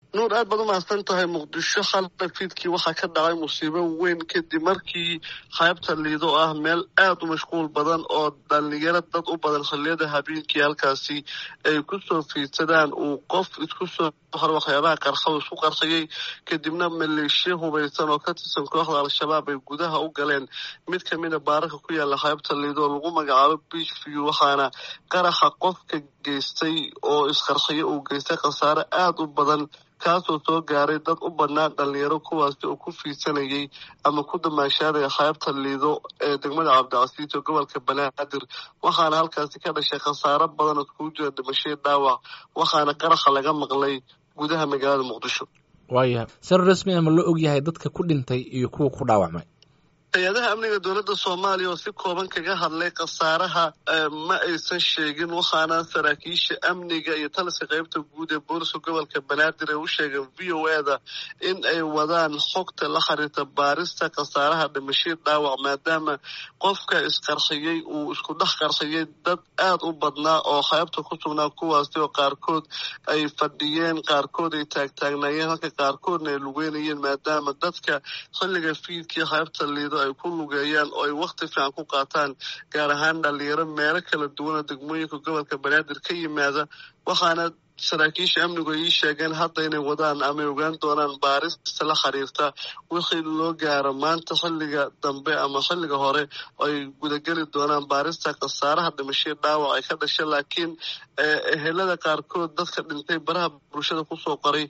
nuur aad baad umahadsan tahay muqdisho xalay fiidkii waxaa ka dhacay musiibo weyn kadib markii qaybta liido ah meel aada u mashquul badan oo dhalinyaro dad u badan xilliyada habeenkii halkaasi ay kusoo fiidsadaan uu qof isku soo hor waxyaabaha qarxa isku qarxiyey kadibna maleeshiya hubaysan oo ka tirsan kooxda al-shabaab ay gudaha u galeen mid kamida baararka ku yaala qaybta liido oo lagu magacaabo beach view waxaana qaraxa qofka geystay oo isqarxiyo uu geystay khasaare aada u badan kaasoo soo gaaray dad u badnaa dhalinyaro kuwaasi oo ku fiidsanayay ama ku damaashaadaya qaybta liido ee degmada cabdicasiis oo gobolka banaadir waxaana halkaasi ka dhashay khasaaro badan oo iskugu jira dhimashaya dhaawac waxaana qaraxa laga maqlay gudaha magaalada muqdisho waayahay sar rasmi ama loo ogyahay dadka ku dhintay iyo kuwa ku dhaawacmay hay-adaha amniga dowladda soomaaliya oo si kooban kaga hadlay khasaaraha ma aysan sheegin waxaana saraakiisha amniga iyo taliska qaybta guud ee booliska gobolka banaadir ay u sheegeen v o e da in ay wadaan xogta la xiriirta baarista khasaaraha dhimashii dhaawac maadaama qofka isqarxiyey uu isku dhex qarxiyey dad aada u badnaa oo qaybta ku sugnaa kuwaasi oo qaarkood ay fadhiyeen qaarkood ay taagtaagnaayeen halka qaarkoodna ay lugeynayeen maadaama dadka xilliga fiidkii qaybta liido ay ku lugeeyaan oo ay wakti fiican ku qaataan gaar ahaan dhalinyaro meelo kala duwana degmooyinka gobolka banaadir ka yimaada waxaana saraakiisha amnigu ay ii sheegeen hadda inay wadaan ama ay ogaan doonaan baarista la xiriirta wixii loo gaaro maanta xilliga dambe ama xilliga hore ay gudageli doonaan baarista khasaaraha dhimashii dhaawac ay ka dhashay laakiin ehelada qaarkood dadka dhintay baraha bulshada kusoo qoray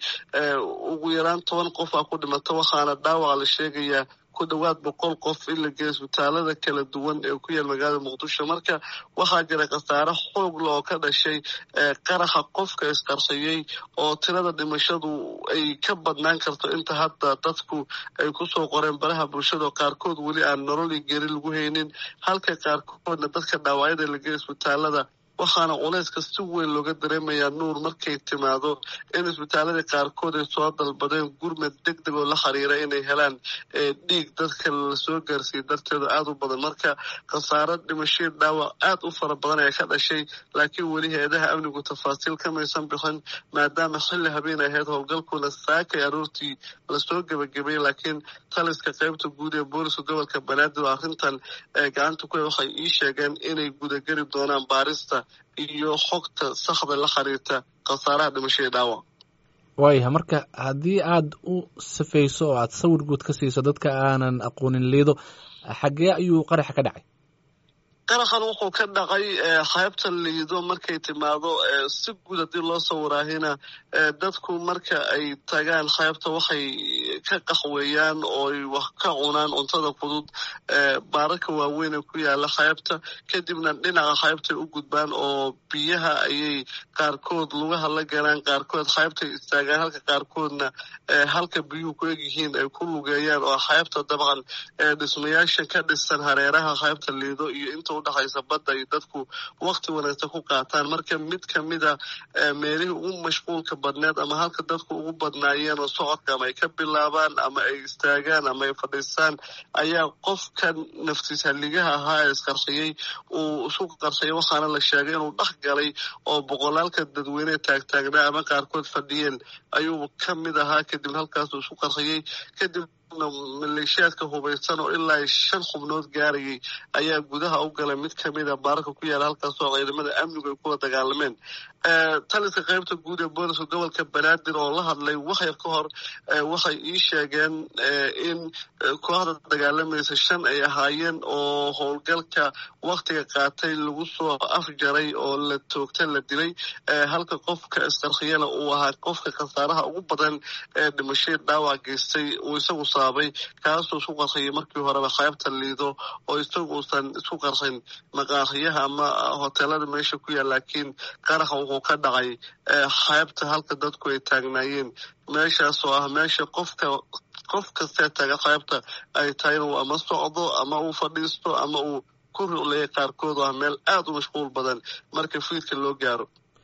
ugu yaraan toban qof aa ku dhimata waxaana dhaawaca la sheegayaa ku dhawaad boqol qof in la geeya isbitaalada kala duwan ee ku yaal magaalada muqdisho marka waxaa jira khasaare xoogla oo ka dhashay qaraxa qofka isqarxiyey oo tirada dhimashadu ay ka badnaan karto inta hadda dadku ay kusoo qoreen baraha bulshada oo qaarkood weli aan nolol iyo geri lagu haynin halka qaarkoodna dadka dhaawacyada la geeya isbitaalada waxaana culayska si weyn looga dareemayaa nuur markay timaado in isbitaaladii qaarkood ay soo dalbadeen gurmad deg deg oo la xiriira inay helaan dhiig dadka lasoo gaarsiiyey darteeda aada u badan marka khasaaro dhimashii dhaawac aada u fara badan ayaa ka dhashay laakiin weli hay-adaha amnigu tafaasiil kamaysan bixin maadaama xilli habeen ahayd howlgalkuna saakay aroortii lasoo gebagabeeyey laakiin taliska qaybta guud ee booliska gobolka banaadir oo arrintan gacanta ku waxay ii sheegeen inay gudageli doonaan baarista iyo xogta saxda la xiriirta khasaaraha dhimashada dhaawac waayahay marka haddii aada u safayso oo aada sawir guud ka siiso dadka aanan aqoonin liido xaggee ayuu qaraxa ka dhacay qaraxan wuxuu ka dhacay qaybta liido markay timaado si guud haddii loo sawiraahina dadku marka ay tagaan qaybta waxay ka qaxweeyaan oo ay wax ka cunaan cuntada fudud baararka waaweyn ee ku yaala qaybta kadibna dhinaca qaybtay u gudbaan oo biyaha ayay qaarkood lugaha la galaan qaarkood qaybtay istaagaan halka qaarkoodna halka biyuhu ku egyihiin ay ku lugeeyaan oo qaybta dabcan dhismayaasha ka dhisan hareeraha qaybta liido iyo inta udhexaysa badda iyo dadku wakti wanaagsan ku qaataan marka mid kamida meelihii ugu mashquulka badneed ama halka dadku ugu badnaayeen oo socodka ama ay ka bilaabaan ama ay istaagaan ama ay fadhiistaan ayaa qofkan naftiis halligaha ahaa ee isqarxiyey uu isku qarxiyay waxaana la sheegay inuu dhex galay oo boqolaalka dadweyne taagtaagnaa ama qaarkood fadhiyeen ayuu ka mid ahaa kadibna halkaasuu isku qarxiyey kadib maleeshiyaadka hubaysan oo ilaa shan xubnood gaarayay ayaa gudaha u galay mid kamida baararka ku yaala halkaasoo ciidamada amnigu ay kula dagaalameen taliska qaybta guud ee booliska gobolka banaadir oo la hadlay waxyar ka hor waxay ii sheegeen in kooxda dagaalamaysa shan ay ahaayeen oo howlgalka waktiga qaatay lagu soo afjaray oo la toogta la dilay halka qofka isqarxiyana uu ahaa qofka khasaaraha ugu badan ee dhimashada dhaawac geystay uu isagu saabay kaasuu isku qarxiyay markii horeba qaybta liido oo isagu uusan isku qarxin maqaaxiyaha ama hoteelada meesha ku yaal laakiin qaraxa wuxuu ka dhacay qaybta halka dadku ay taagnaayeen meeshaas oo ah meesha qofka qof kastee taga qaybta ay tahay inuu ama socdo ama uu fadhiisto ama uu ku ruleeya qaarkood oo ah meel aada u mashquul badan marka fiidka loo gaaro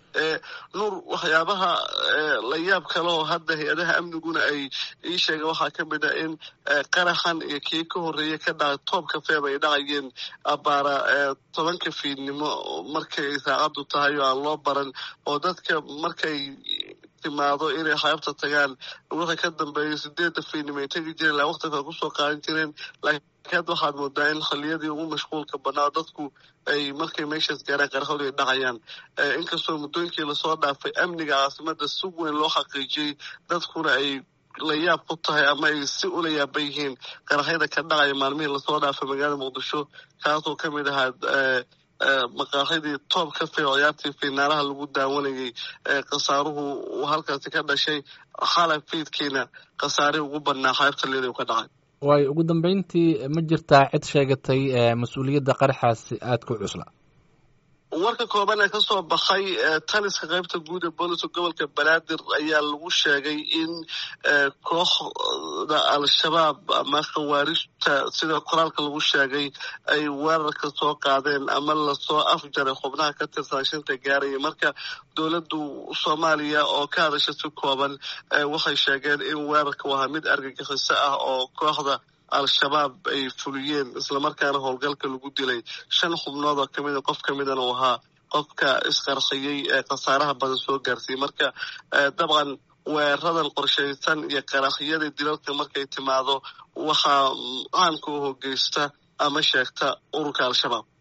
nuur waxyaabaha la yaab kale oo hadda hay-adaha amniguna ay ii sheegeen waxaa ka mid ah in qaraxan iyo kii ka horreeya ka dhacay toobka feeb ay dhacayeen abaara tobanka fiidnimo markay saacaddu tahay oo aan loo baran oo dadka markay timaado inay xeebta tagaan wixii ka dambeeyay sideedda fiidnimo ay tegi jireen ilaa waqti kale kusoo qaadan jireen laakiin hadda waxaad moodaa in xilliyadii ugu mashquulka banaa dadku ay markay meeshaas gaaraan qarxood ay dhacayaan inkastoo muddooyinkii lasoo dhaafay amniga caasimada si weyn loo xaqiijiyey dadkuna ay la yaab ku tahay ama ay si ula yaaban yihiin qaraxyada ka dhacaya maalmihii lasoo dhaafay magaalada muqdisho kaasoo ka mid ahaa maqaaxidii toob ka fay ciyaartii finaalaha lagu daawanayay khasaaruhu uu halkaasi ka dhashay xalab fiidkiina khasaarihii ugu badnaa xeebta liida ka dhacay waayo ugu dambeyntii ma jirtaa cid sheegatay mas-uuliyadda qaraxaasi aada ku cusla warka kooban ee kasoo baxay taliska qaybta guud ee booliska gobolka banaadir ayaa lagu sheegay in kooxda al-shabaab ama khawaarijta sida qoraalka lagu sheegay ay weerarka soo qaadeen ama lasoo afjaray xubnaha ka tirsan shanta gaaraya marka dowladdu soomaaliya oo ka hadasha si kooban waxay sheegeen in weerarka wahaa mid argagixiso ah oo kooxda al-shabaab ay fuliyeen islamarkaana howlgalka lagu dilay shan xubnood oo kamida qof ka midana uu ahaa qofka isqarxiyey ee khasaaraha badan soo gaarsiiyey marka dabcan weeradan qorshaysan iyo qaraxyada dilalka markay timaado waxaa caanka u hogeysta ama sheegta ururka al-shabaab